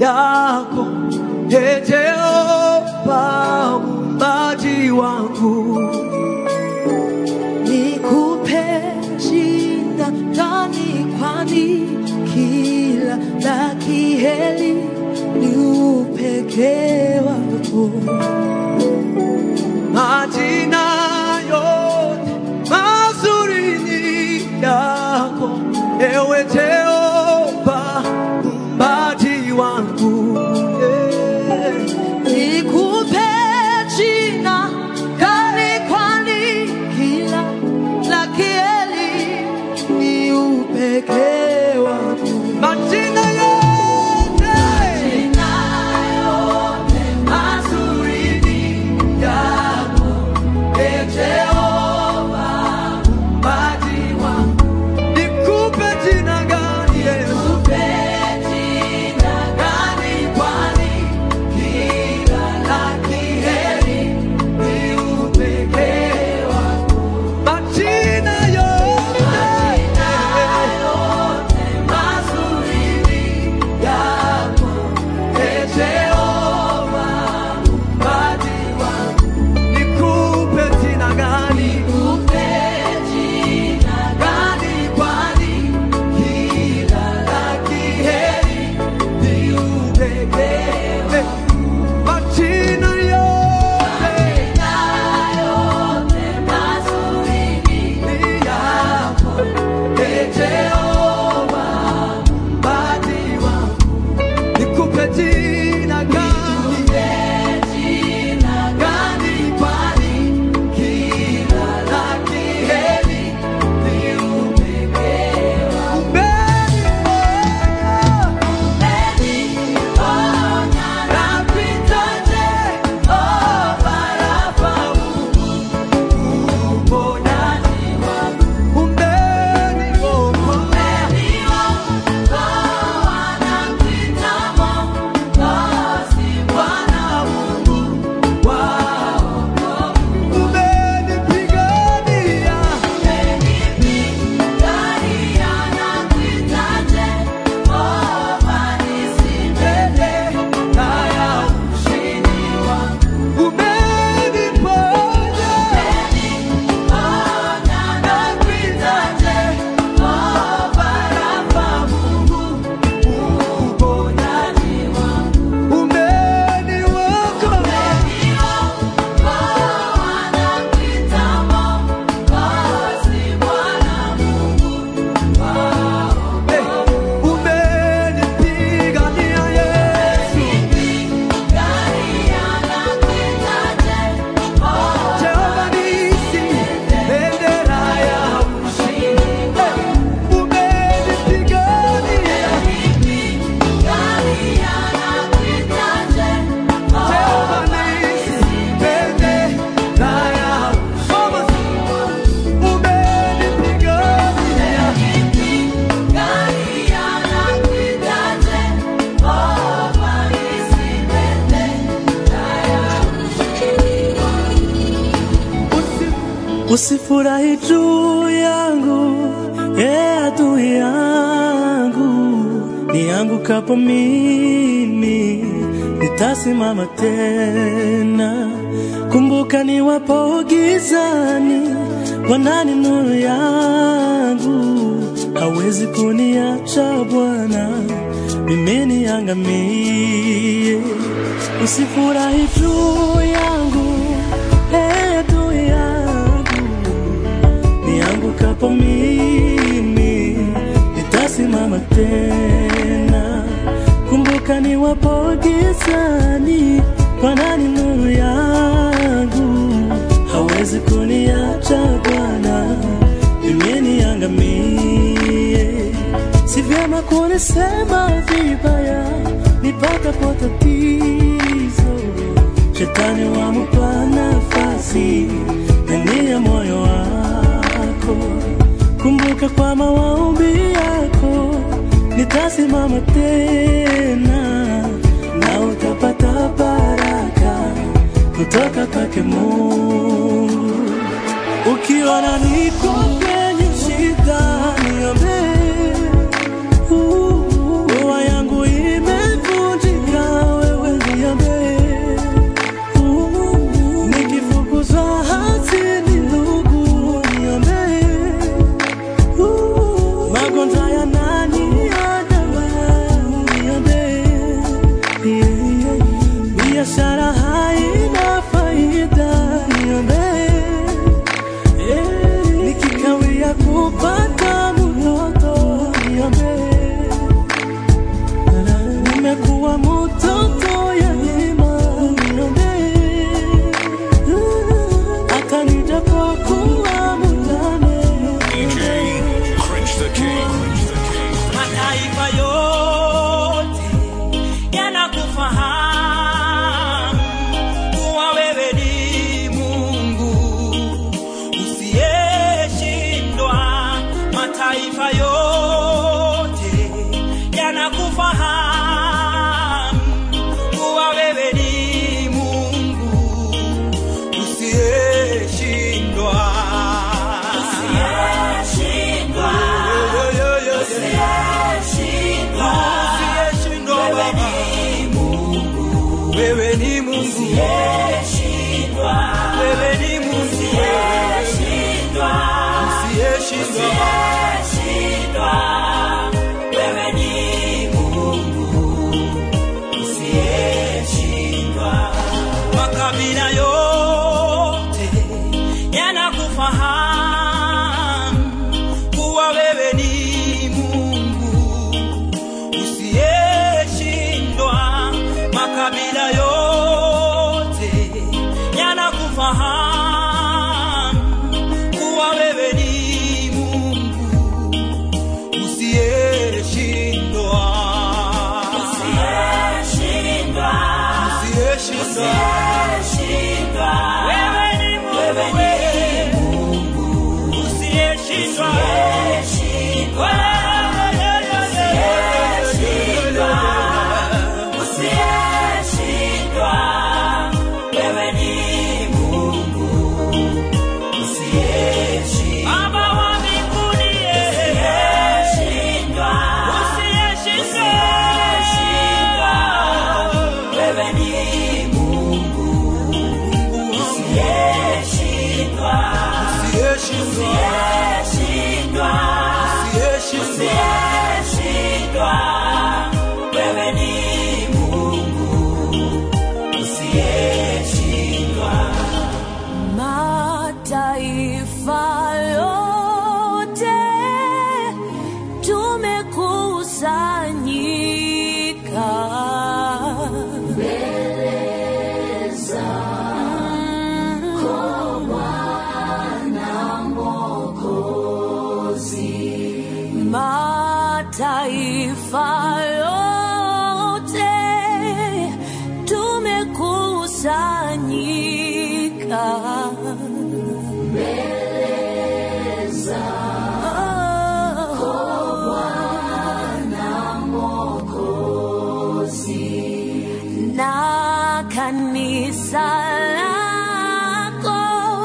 yako Ee Jehova muumbaji wangu nikupe shida ndani kwani kila la kiheli ni upekee wako majina yote mazuri ni yako ewe Jehova muumbaji wangu yeah. nikupe jina kali kwani kila la kieli ni upekee wako majina yote mazuri ni yako Ee Jehova muumbaji wangu nikupe jina gani Yesu gani kwani kila la kiheri ni upekee wako majina yote mazuri ni yako Ee Jehova muumbaji wangu nikupe jina gani gani kwani kila la kiheri ni upekee majina yote ni yako Ee Jehova muumbaji wangu nikupe jina gani gani kwani kila la kiheri ni upekee Umenipigania Yesu, Jehova nisi, bendera ya ushindi. Umenipigania Jehova nisi, bendera ya ushindi. Umenipigania Usifurahi juu yangu, e adui yangu, niangukapo mimi nitasimama tena. Kumbuka niwapo gizani, Bwana ni nuru yangu, hawezi kuniacha Bwana mimi niangamie. Usifurahi juu yangu, e adui yangu niangukapo mimi nitasimama tena. Kumbuka niwapo gizani, Bwana ni nuru yangu, hawezi kuniacha Bwana mimi niangamie. Si vyema kunisema vibaya nipatapo tatizo, shetani wamupa nafasi ndani ya moyo wako. Kumbuka kwa maombi yako nitasimama tena, na utapata baraka kutoka kwake Mungu. Ukiona niko kwenye shida, niombe. Uh, Ndoa yangu imevunjika yanakufahamu kuwa wewe ni Mungu usiyeshindwa. Yo, yo, yo, yo. Usiyeshindwa, Baba. Wewe ni Mungu wewe ni Mungu usiyeshindwa. Makabila yote yanakufahamu kuwa wewe ni Mungu usiyeshindwa. Makabila yote yanakufahamu kuwa wewe ni Mungu usiyeshindwa. Usiyeshindwa. Wewe ni Mungu usiyeshindwa. Baba wa mbinguni, usiyeshindwa. Usiyeshindwa. Usiyeshindwa. Mataifa yote tumekusanyika Mataifa yote tumekusanyika na kanisa lako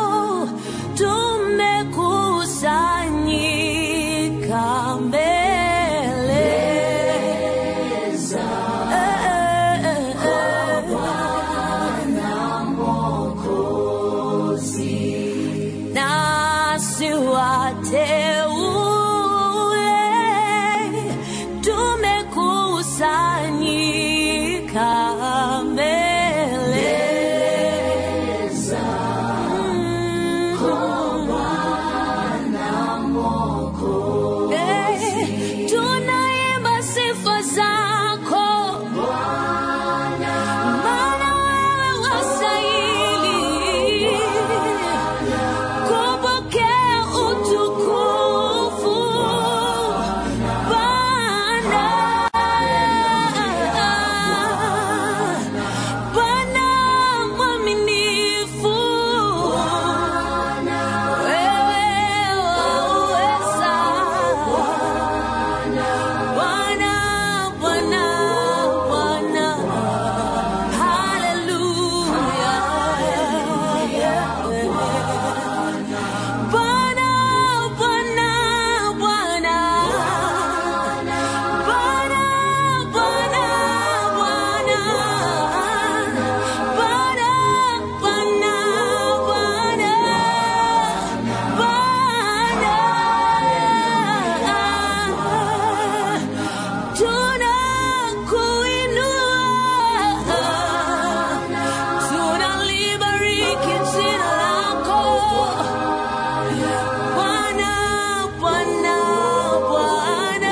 tumekusanyika mbele Eh, eh, eh, eh. nasi wateule tumekusanyika mbele Mm. Eh, tunaimba sifa zako maana wewe wastahili kupokea utukufu Bwana. Bwana mwaminifu, wewe waweza. Bwana, Bwana, Bwana. Hallelujah. Bwana, Bwana, Bwana. Bwana, Bwana, Bwana. Bwana, Bwana, Bwana. Bwana. Tunakuinua, tunalibariki jina lako. Bwana, Bwana, Bwana,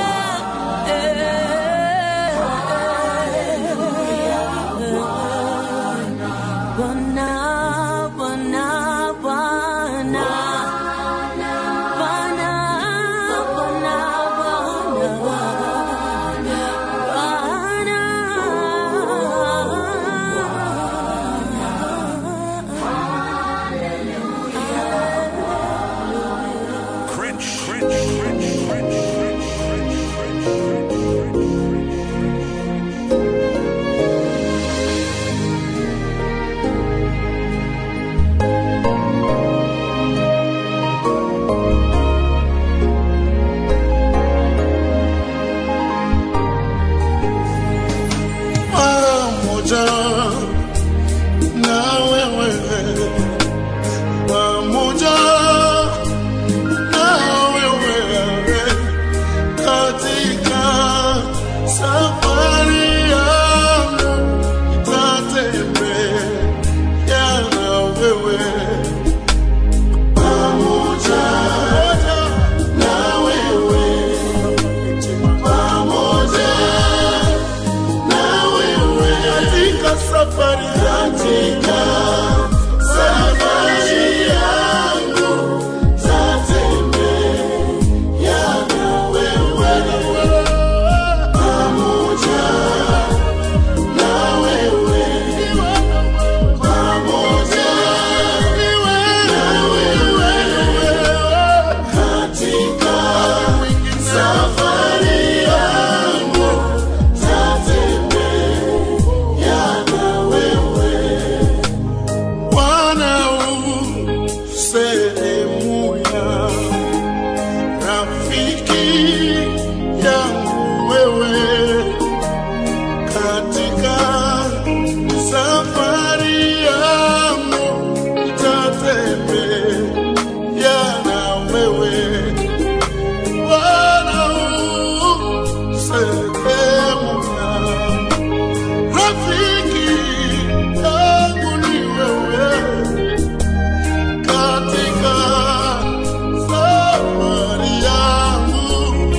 eh. Bwana, Bwana, Bwana. Bwana, Bwana, Bwana. pamoja na wewe, pamoja na wewe katika safari yangu nitatembea na wewe pamoja na wewe pamoja na wewe katika safari katika safari yangu tatembea na wewe pamoja na wewe pamoja na wewe katika safari yangu tatembea na wewe Bwana u sehemu ya rafiki yangu wewe katika safari yangu nitatembea na wewe Bwana u sehemu ya rafiki yangu ni wewe katika safari yangu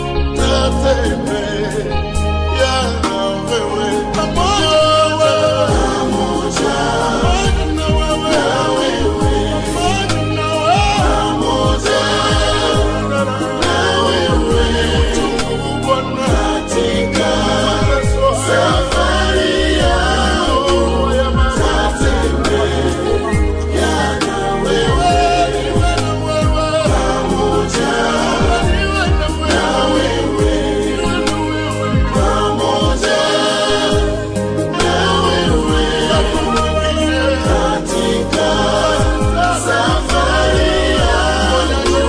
tatembea na wewe pamoja pamoja na wewe pamoja na wewe Bwana katika safari yangu tatembea na wewe pamoja na wewe pamoja na wewe katika safari yangu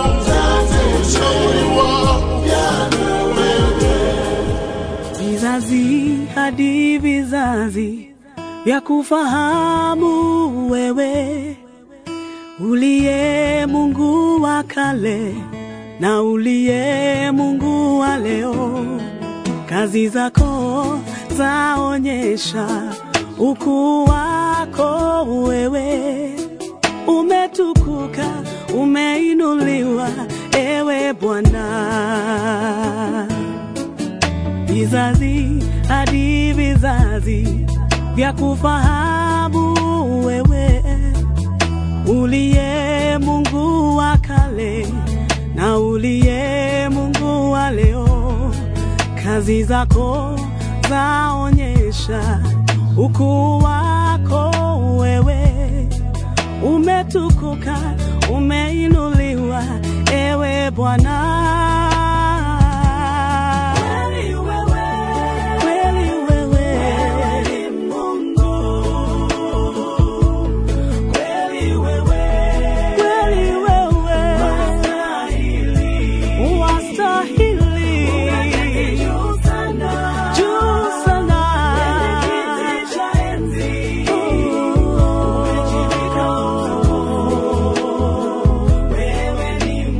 tatembea na wewe vizazi hadi vizazi vya kufahamu wewe uliye Mungu wa kale na uliye Mungu wa leo. Kazi zako zaonyesha ukuu wako wewe, umetukuka, umeinuliwa ewe Bwana vizazi hadi vizazi vya kufahamu wewe uliye Mungu wa kale na uliye Mungu wa leo. Kazi zako zaonyesha ukuu wako wewe, umetukuka, umeinuliwa ewe Bwana. Kweli wewe, kweli wewe ni Mungu. Kweli wewe, kweli wewe wastahili, wastahili. Juu sana, juu sana. Kwenye kiti cha enzi. Umejivika wewe ni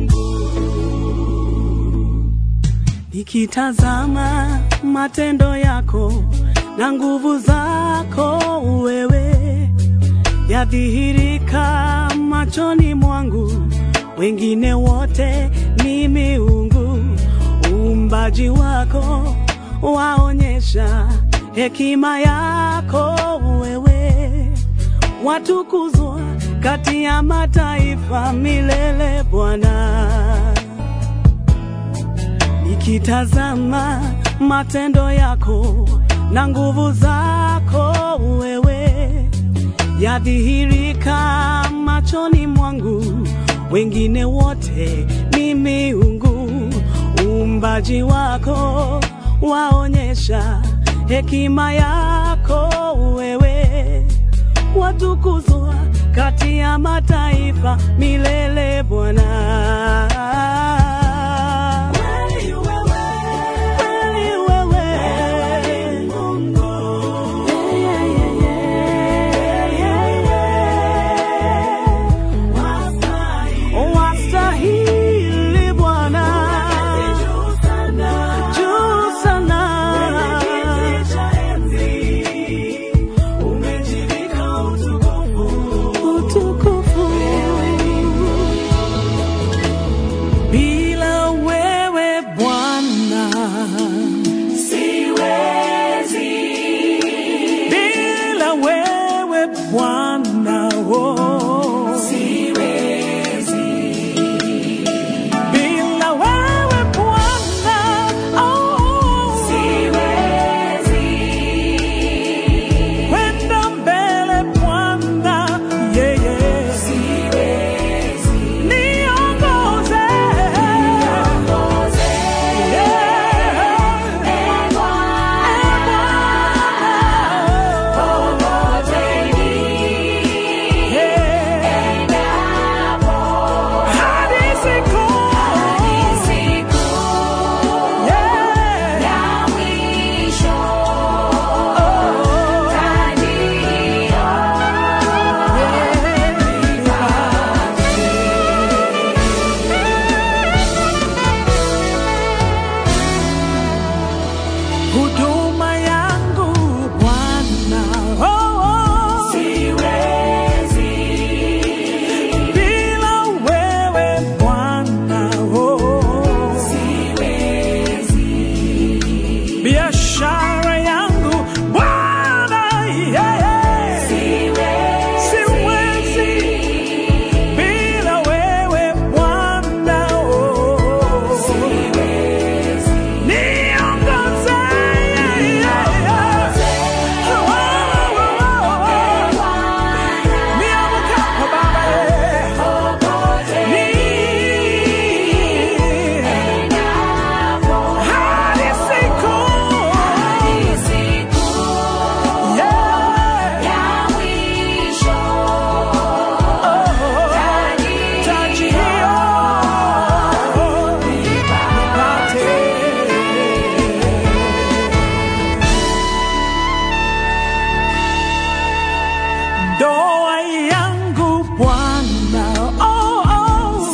Nikitazama matendo yako na nguvu zako wewe yadhihirika machoni mwangu, wengine wote ni miungu. Uumbaji wako waonyesha hekima yako wewe, watukuzwa kati ya mataifa milele Bwana nikitazama matendo yako na nguvu zako wewe yadhihirika machoni mwangu, wengine wote ni miungu. Uumbaji wako waonyesha hekima yako wewe, watukuzwa kati ya mataifa milele Bwana. Kweli wewe, kweli wewe, huduma yangu Bwana. Oh, oh. Bila wewe Bwana. Oh, biashara yangu Bwana. Yeah, yeah. Siwezi bila wewe Bwana. Oh, niongoze. Yeah, yeah, yeah. Oh, oh, oh, oh. Niamkapo Baba, yeah. Ni- hadi siku. Yeah. Oh, taji hiyo nipate. Ndoa yangu Bwana, oh, oh.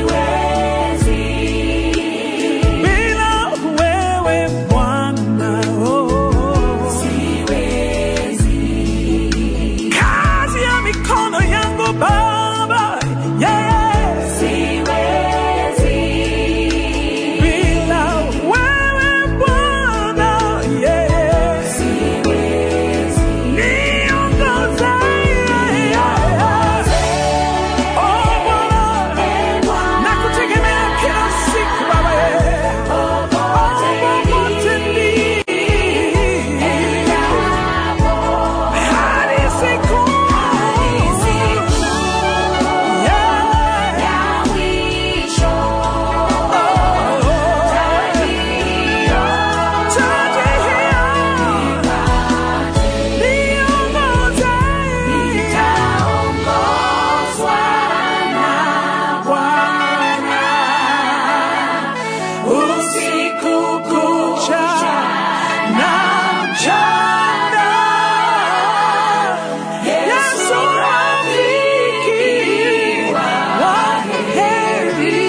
Bila wewe Bwana, oh. Kazi ya mikono yangu Baba, yeah. Bila wewe Bwana, yeah. Niongoze, yeah. Oh, Bwana, nakutegemea kila siku Baba, yeah. Oh, popote nilipo. Hadi siku. Yeah. Taji hiyo niongoze. Bwana, usiku kucha na mchana. Yesu rafiki wa heri.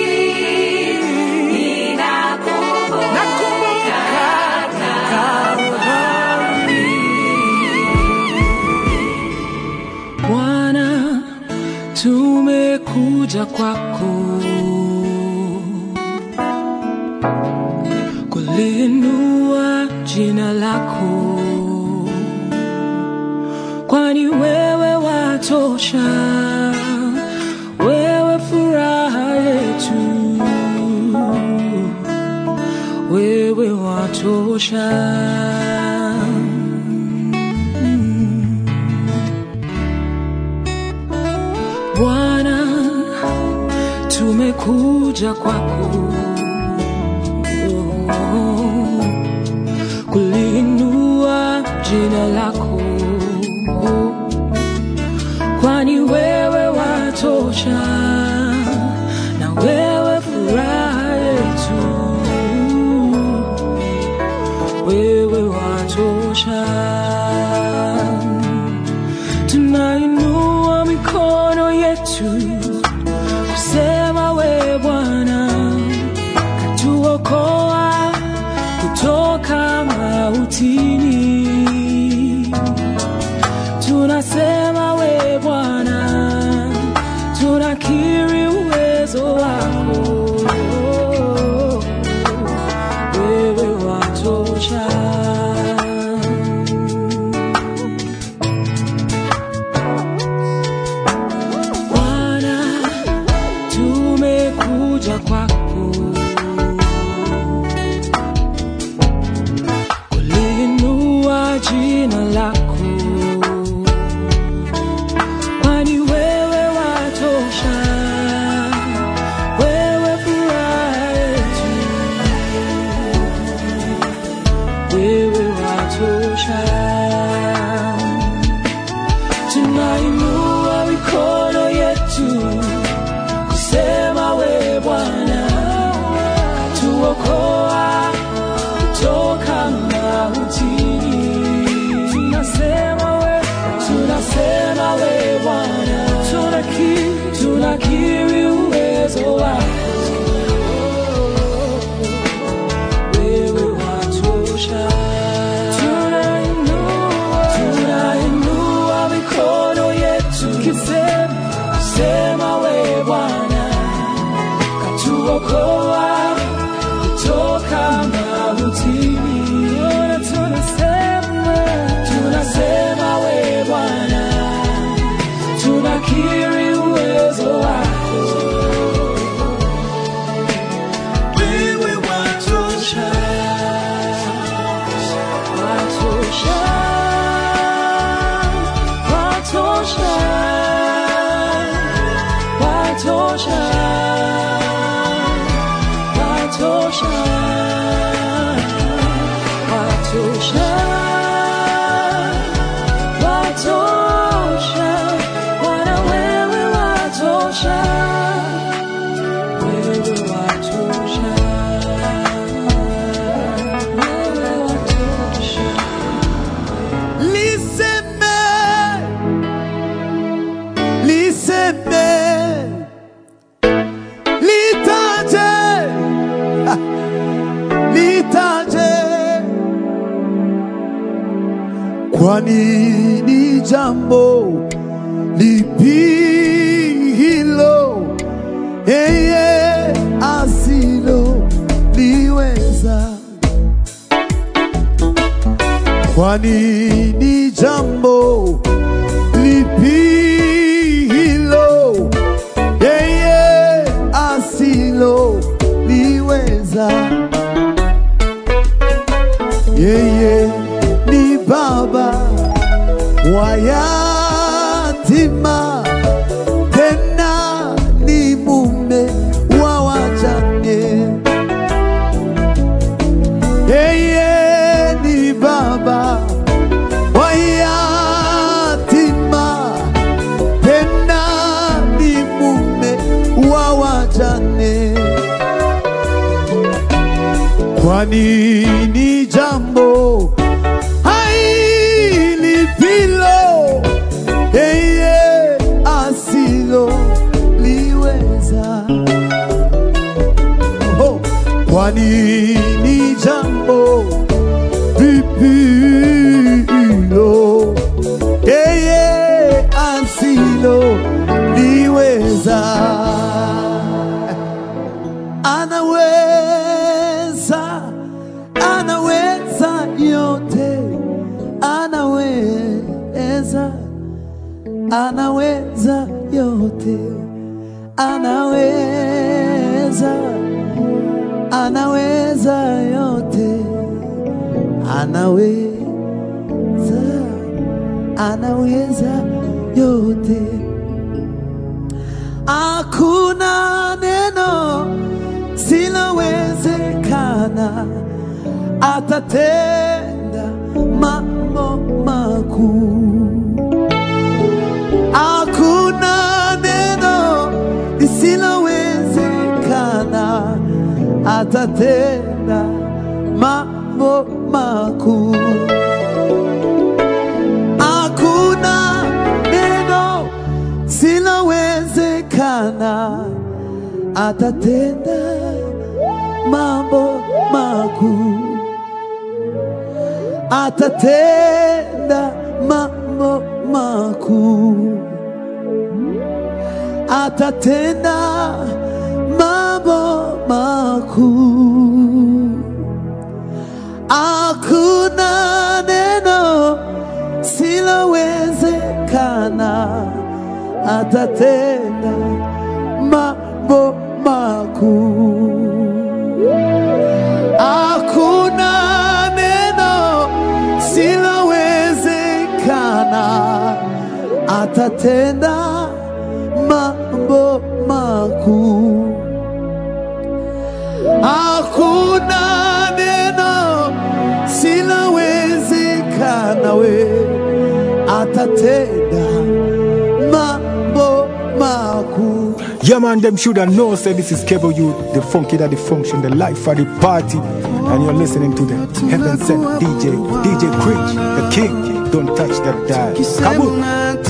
Nakumbuka Kalvari. Bwana, tumekuja kwako kulinua jina lako, kwani wewe watosha, wewe furaha yetu, wewe watosha. Bwana, tumekuja kwako oh, kulinua jina lako, kwani wewe watosha na wewe furaha yetu, wewe watosha tunainua mikono yetu kusema we Bwana katuokoa kutoka mautini. Tunasema we Bwana, tunakiri uwezo wako, wewe watosha. Bwana, tumekuja kwako kulinua jina lako, kwani wewe watosha, wewe furaha yetu, wewe watosha tunainua mikono yetu kusema we Bwana tuokoa kutoka mautini. Tunasema we, tunasema we Bwana, tunakiri, tunakiri uwezo wako, wewe watosha. Kwani ni jambo lipi hilo yeye asilo liweza? Kwani ni jambo lipi hilo yeye asilo liweza? Yeye ni baba wa yatima, tena ni mume wa wajane. Yeye ni baba wa yatima, tena ni mume wa wajane. Kwani ni jambo hailipilo yeye asilo liweza. Oh, kwani ni jambo vipilo yeye asilo liweza. Anaweza, anaweza yote, anaweza, anaweza yote, anaweza, anaweza yote, anaweza, anaweza yote. Hakuna neno silowezekana, atatenda mambo makuu. Hakuna neno lisilowezekana, atatenda mambo makuu. Hakuna neno silowezekana, atatenda mambo makuu, atatenda mambo makuu, atatenda mambo makuu. Hakuna neno silowezekana, atatenda mambo makuu. Hakuna neno silowezekana, atatenda mambo makuu. Hakuna neno silowezekana, we atatenda mambo makuu. Yeah, man, them shoulda know. Say this is Cable Youth, the funky that the function, the life of the party, and you're listening to the heaven sent DJ, DJ Cringe, the king. Don't touch that dial. Come on.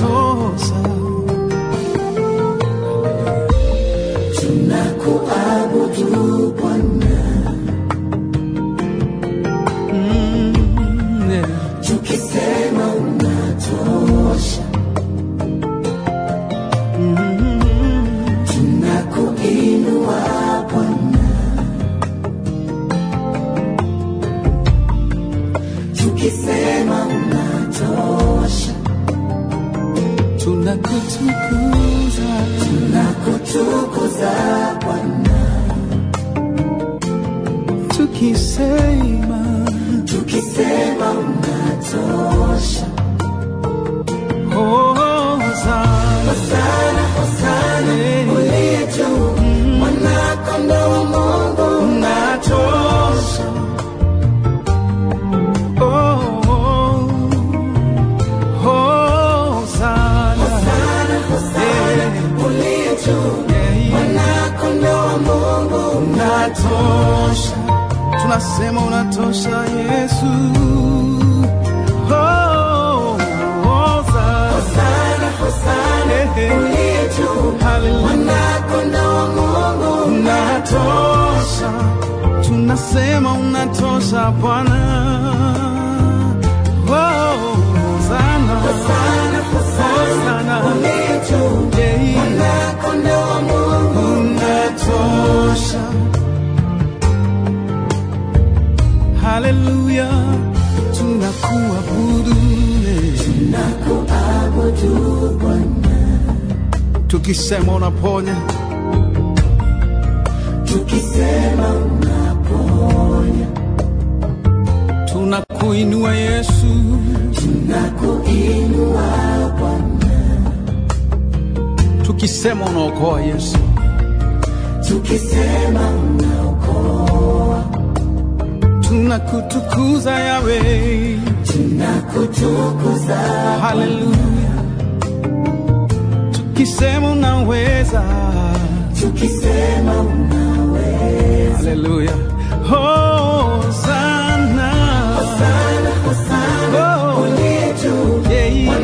tunakutukuza tunakutukuza Bwana tukisema tukisema unatosha Hosana Hosana Hosana uliye juu mwana kondoo wa Mungu unatosha Oh, oh. Hosana uliye juu mwanakondoo wa Mungu unatosha, tunasema unatosha Yesu. Oh, Hosana, Hosana, uliye juu mwanakondoo wa Mungu unatosha, tunasema unatosha Bwana. Oh, Bwana Yeah. unatosha. Haleluya, tunakuabudu tukisema unaponya, tunakuinua Yesu, tukisema unaokoa Yesu, tunakutukuza Yawe, haleluya, tukisema unaweza, haleluya, Hosana, Oh, yeah.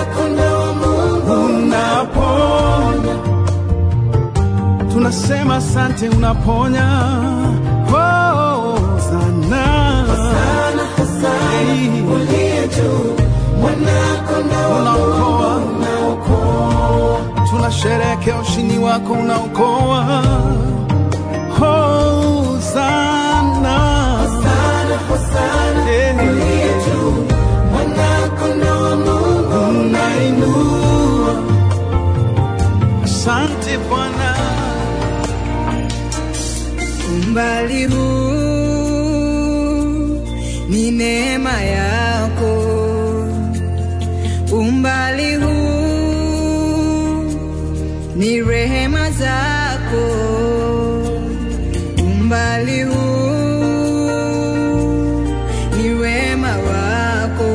unaponya, tunasema asante, unaponya Hosana, Yeah. unaokoa, tunasherehekea ushindi wako, unaokoa Hosana, Yeah. unainua. Asante Bwana, umbali huu ni neema yako, umbali huu ni rehema zako, umbali huu ni wema wako,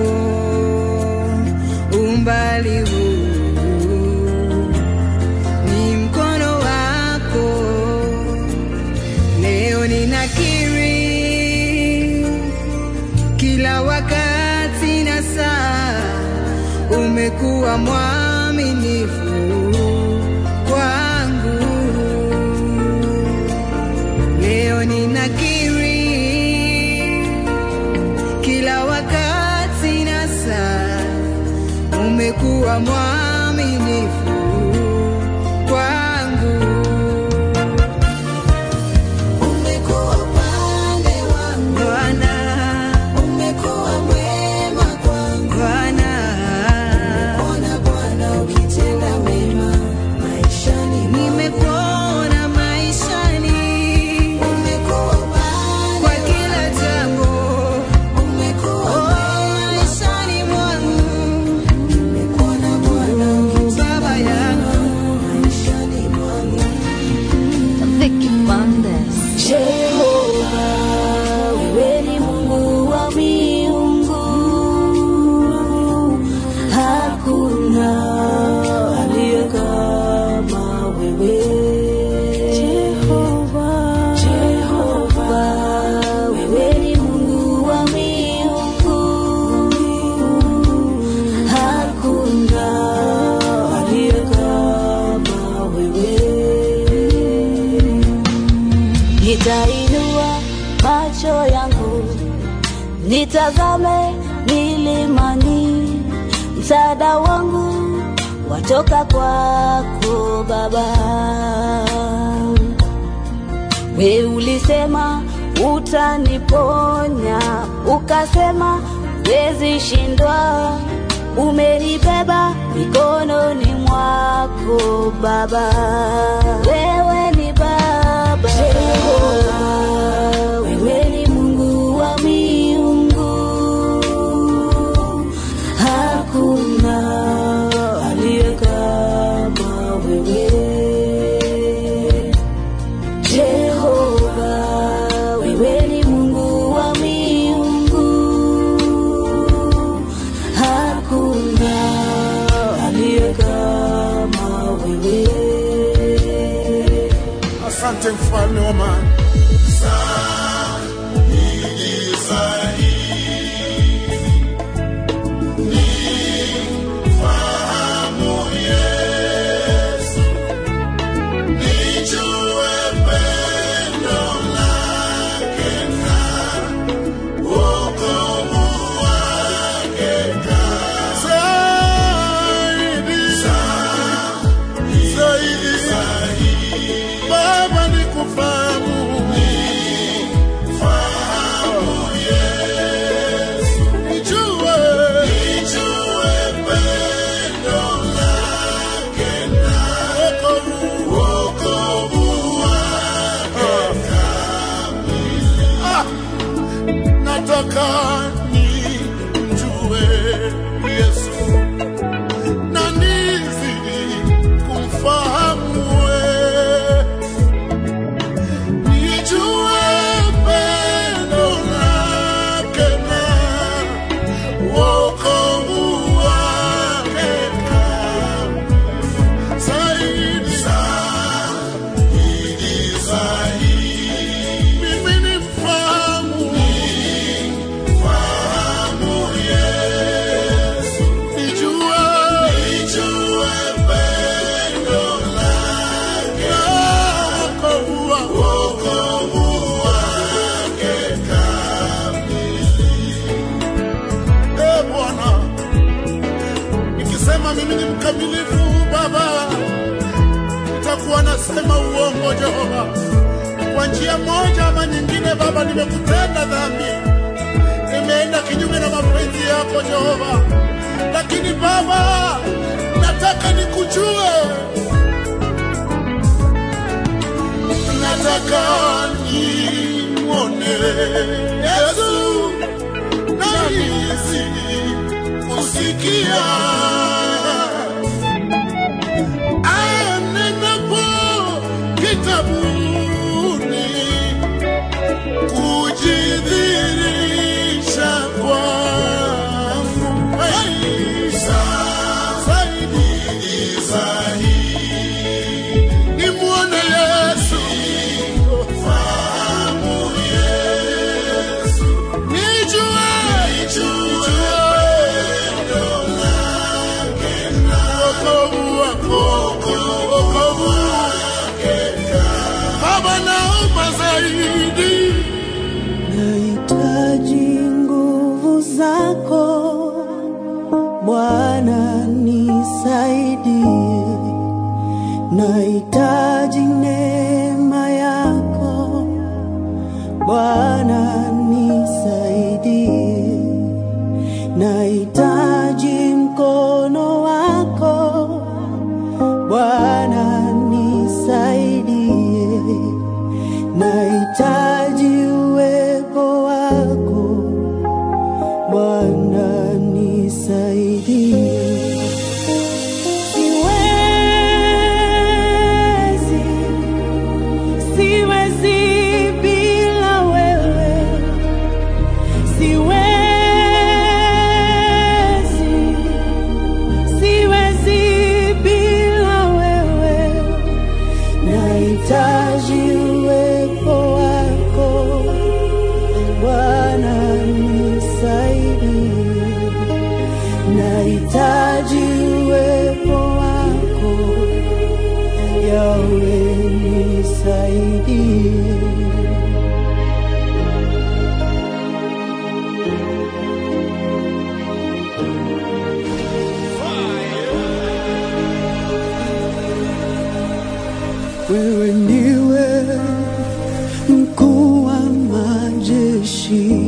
umbali huu ni mkono wako Leo ninakiri kila wakati na saa, umekuwa mwaminifu kwangu. Leo ninakiri kila wakati na saa, umekuwa mwaminifu kwangu. Umekuwa upande wangu, Bwana, umekuwa mwema kwangu. Bwana, Ona Bwana ukitenda mema maishani mwangu. nimekuona maishani Umekuwa upande kwa kila jambo, umekuwa oh, maishani mwangu, umekuona Bwana Baba yangu. maishani mwangu. Vicky Bandes. Jehova, wewe ni Mungu wa miungu, hakuna aliye kama wewe. Jehova, Jehova, wewe ni Mungu wa miungu, hakuna aliye kama wewe. Nitainua macho yangu nitazame milimani, msaada wangu watoka kwako Baba. We ulisema utaniponya, ukasema wezi shindwa, umenibeba mikononi mwako Baba. Wewe ni Baba, Jehova, wewe ni Mungu wa miungu, hakuna aliye kama wewe. Jehova, wewe ni Mungu wa miungu, hakuna aliye kama wewe. Asante mfalme wa amani. Zaidi kama mimi ni mkamilifu Baba, nitakuwa nasema uongo Jehova. Kwa njia moja ama nyingine, Baba, nimekutenda dhambi, nimeenda kinyume na mapenzi yako Jehova, lakini Baba, nataka nikujue, nataka nimwone Yesu nahisi kusikia anenapo kitabuni kujidhirisha kwangu Hey, zaidi zaidi nimwone Yesu fahamu Yesu nijue nijue wokovu wako wokovu wake Baba naomba zaidi Nahitaji nguvu zako Bwana, nisaidie. Nahitaji neema yako Bwana, nisaidie. Nahitaji mkono wako Bwana, nisaidie. Nahitaji uwepo wako Bwana, nisaidie. Siwezi, siwezi bila wewe. Siwezi, siwezi bila wewe. Nahitaji uwepo wako Bwana, nisaidie. Nahitaji uwepo wako Yawe, nisaidie. Wewe ndiwe mkuu wa majeshi,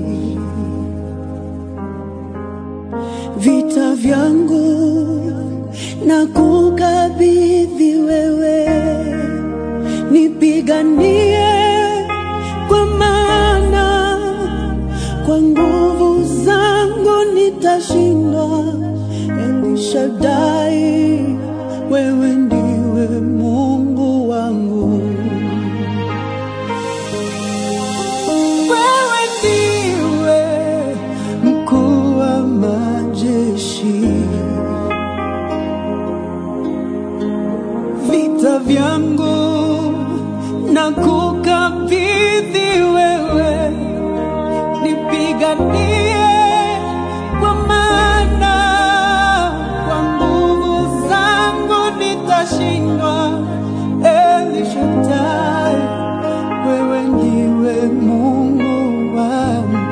vita vyangu na kukabidhi wewe, nipiganie kwa maana kwa nguvu zangu nitashindwa. Elishadai, wewe ndiwe Mungu wangu. Wewe ndiwe mkuu wa majeshi, vita vyangu na kukabidhi wewe, nipiganie kwa maana kwa nguvu zangu nitashindwa. Elishadai, wewe ndiwe Mungu wangu.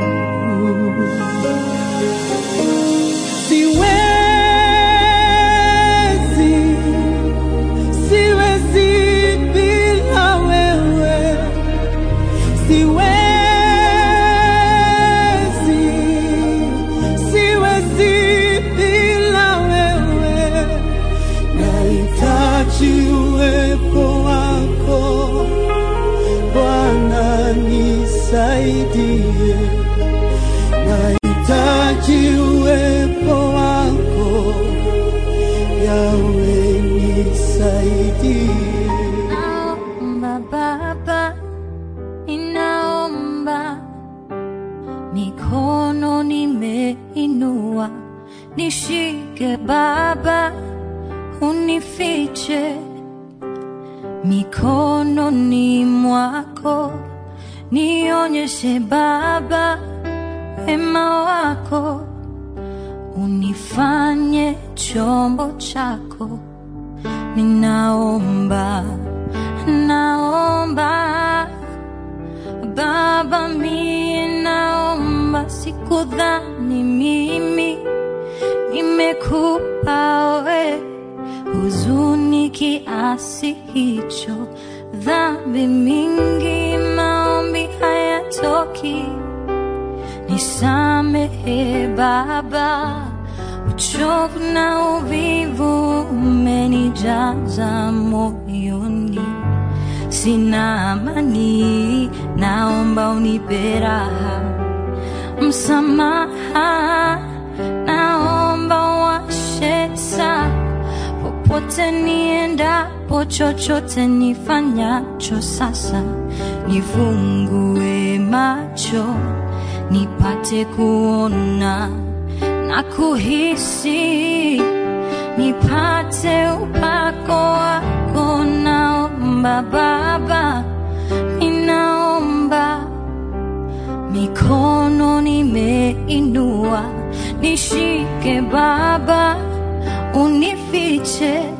Siwezi, siwezi bila wewe. Siwezi, siwezi bila wewe. Nahitaji uwepo wako Bwana, nisaidie. Nahitaji uwepo wako Yawe, nisaidie. Naomba Baba, ninaomba, mikono nimeinua, nishike Baba, unifiche mikononi mwako, nionyeshe Baba wema wako, unifanye chombo chako ninaomba, naomba Baba, mie naomba, sikudhani mimi nime nimekupa we huzuni kiasi hicho, dhambi mingi, maombi hayatoki. Nisamehe Baba, uchovu na uvivu umenijaza moyoni, sina amani, naomba unipe raha msamaha, naomba washe taa popote niendapo, chochote nifanyacho sasa, nifungue macho nipate kuona na kuhisi, nipate upako wako. Naomba Baba, ninaomba mikono nimeinua, nishike Baba, unifiche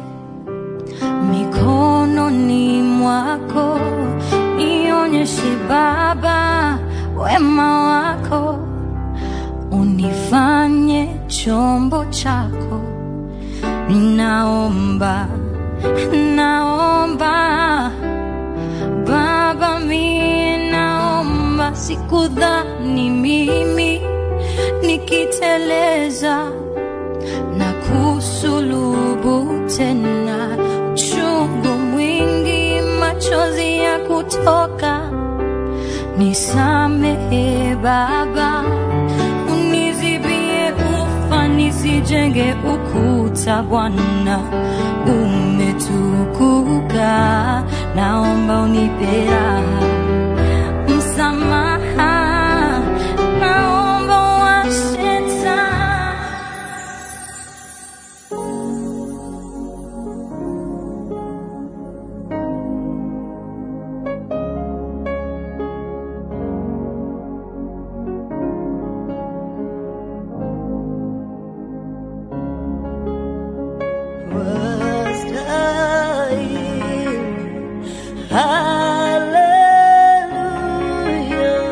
mikononi mwako, nionyeshe Baba wema wako, unifanye chombo chako. Ninaomba, naomba Baba, mie naomba, sikudhani mimi nikiteleza na kusulubu tena, uchungu mwingi, machozi ya kutoka. Nisamehe Baba, unizibie ufa, nisijenge ukuta. Bwana umetukuka, naomba unipe raha, msamaha, naomba washe taa. Hallelujah.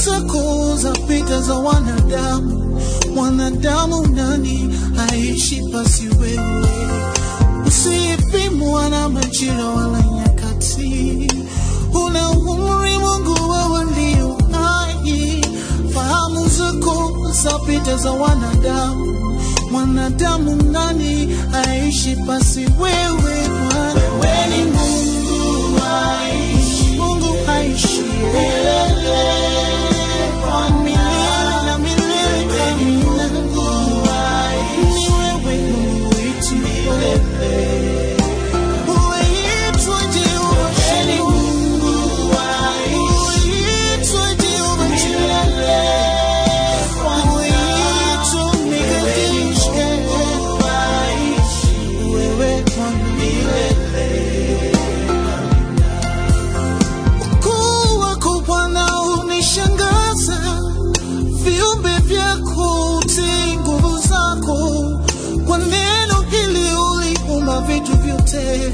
zako zapita za wanadamu, mwanadamu nani aishi pasi wewe? Usipimwa na majira wala nyakati, una umri Mungu, wewe ndio hai. Fahamu zako zapita za wanadamu, mwanadamu nani aishi pasi wewe? Bwana wewe ni Mungu aishi, Mungu aishi milele kwa milele na milele. Amina. Ni wewe Mungu wetu milele. Uitwa Jehova Shalom. Uitwa Jehova Jireh. Uitwa Mikadesh. Wewe Bwana Ukuu wako Bwana unishangaza, viumbe vyako utii nguvu zako. Kwa neno hili uliumba vitu vyote,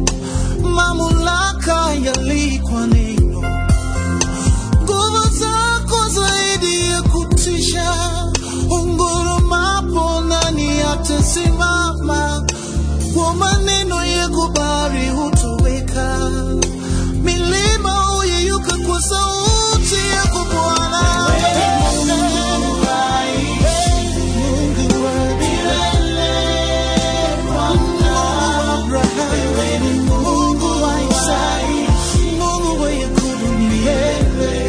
mamlaka yalikwa neno. Nguvu zako zaidi ya kutisha, ungurumapo nani atasimama? Kwa maneno ya kubari hutoweka milima huyeyuka kwa sauti yako Bwana. Mungu wa milele, Mungu wa Abrahamu, Mungu wa Isaka, Mungu wa Yakobo milele.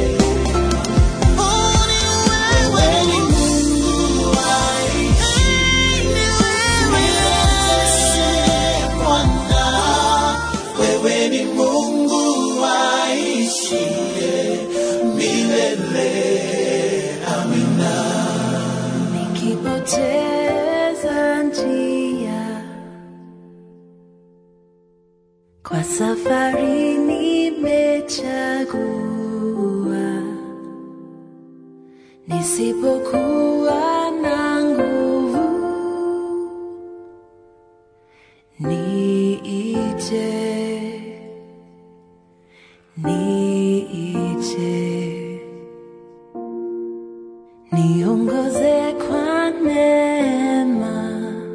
Oh, ni wewe, ni Mungu wa ni wewe Yesu, Bwana. Wewe ni Mungu aishiye milele. Amina. nikipoteza njia kwa safari nimechagua nisipokuwa na nguvu niite niite niongoze kwa neema,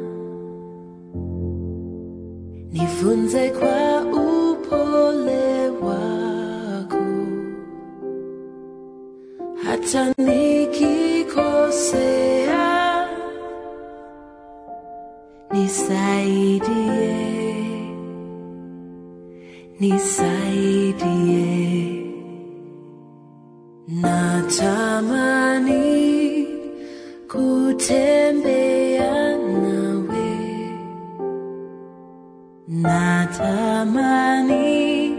nifunze kwa upole wako, hata nikikosea, nisaidie, nisaidie. Natamani kutembea nawe, natamani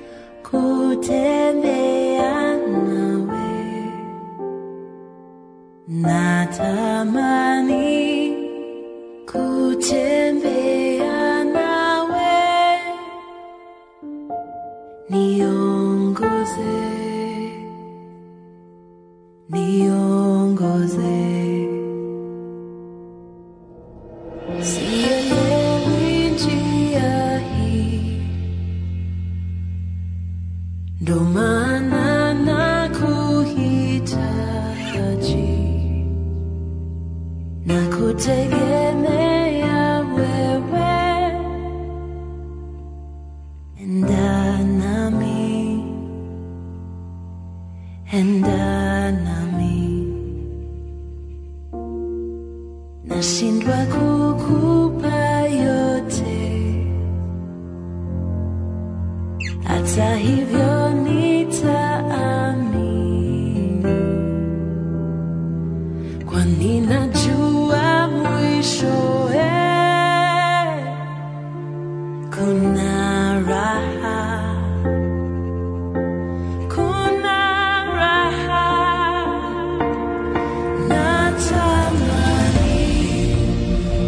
kutembea nawe, natamani kutembea nawe, niongoze niongoze. Sielewi njia hii, ndo maana nakuhitaji na kutegemea wewe, enda nami enda nami, nashindwa kukupa yote, hata hivyo nitaamini, kwani najua mwishowe kuna raha kuna raha natamani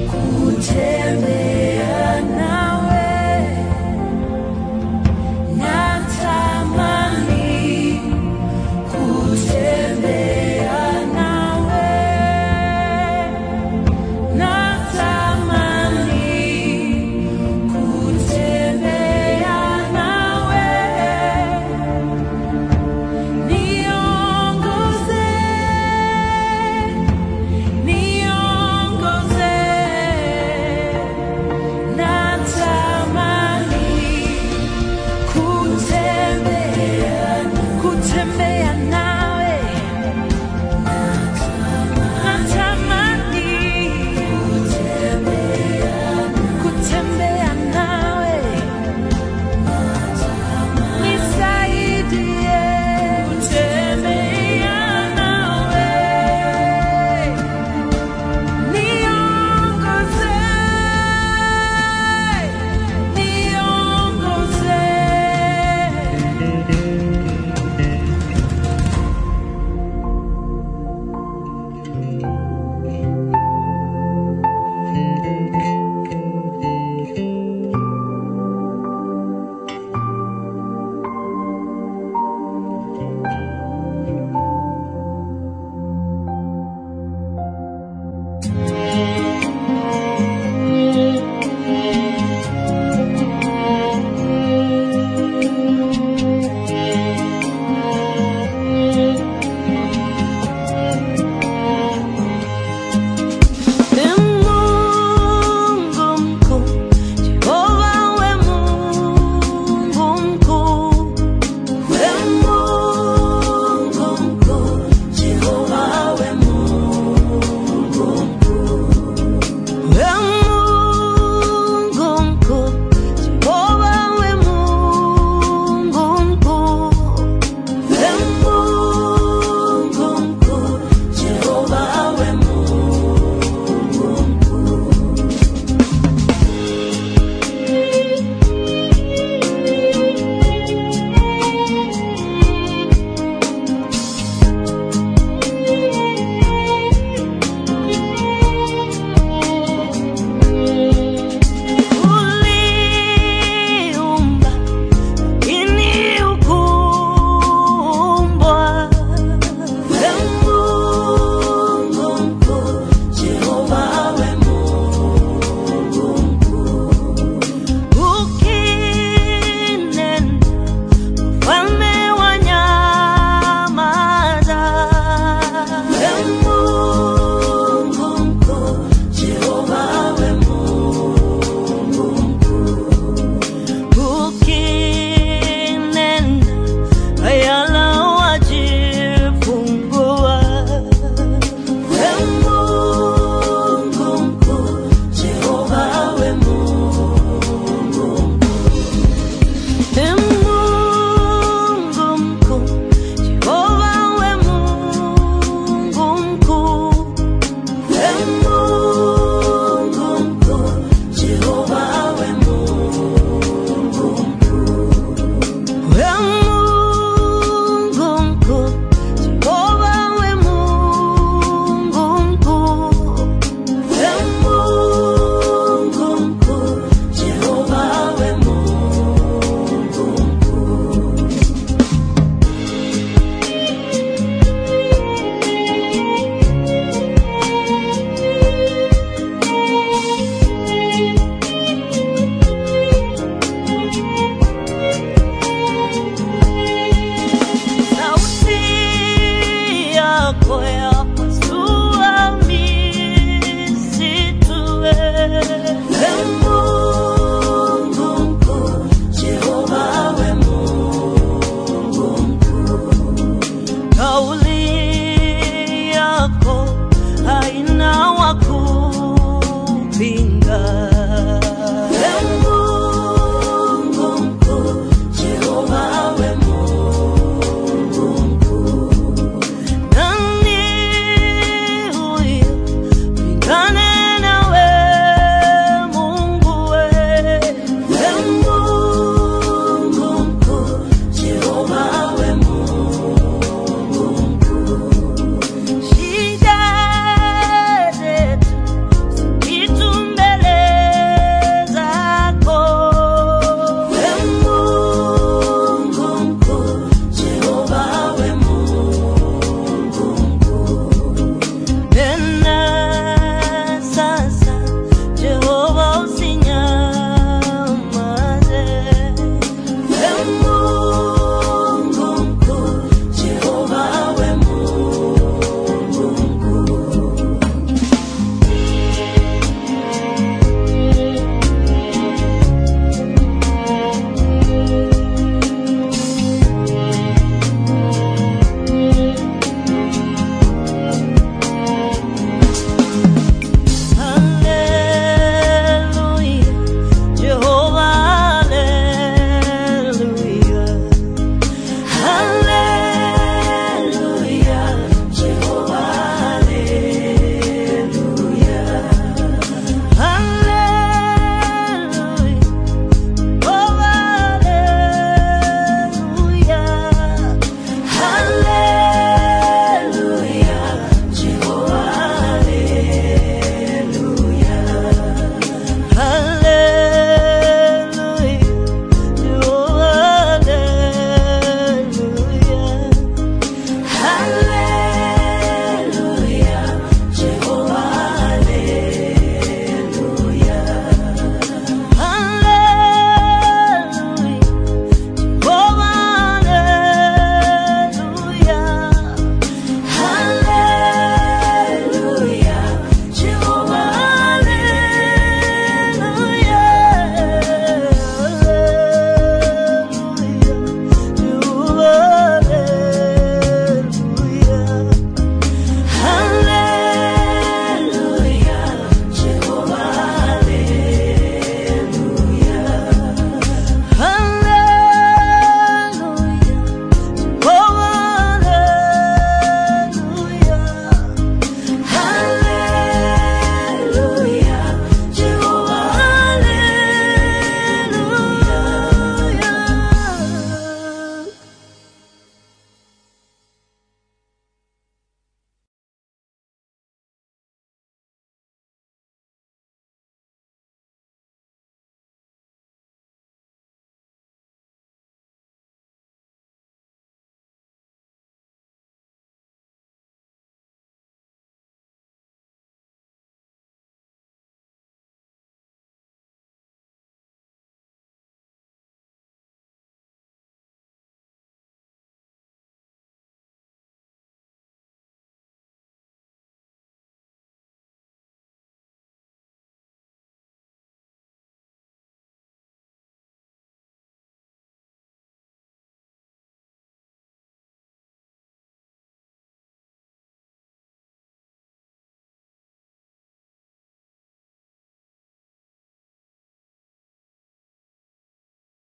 yako ya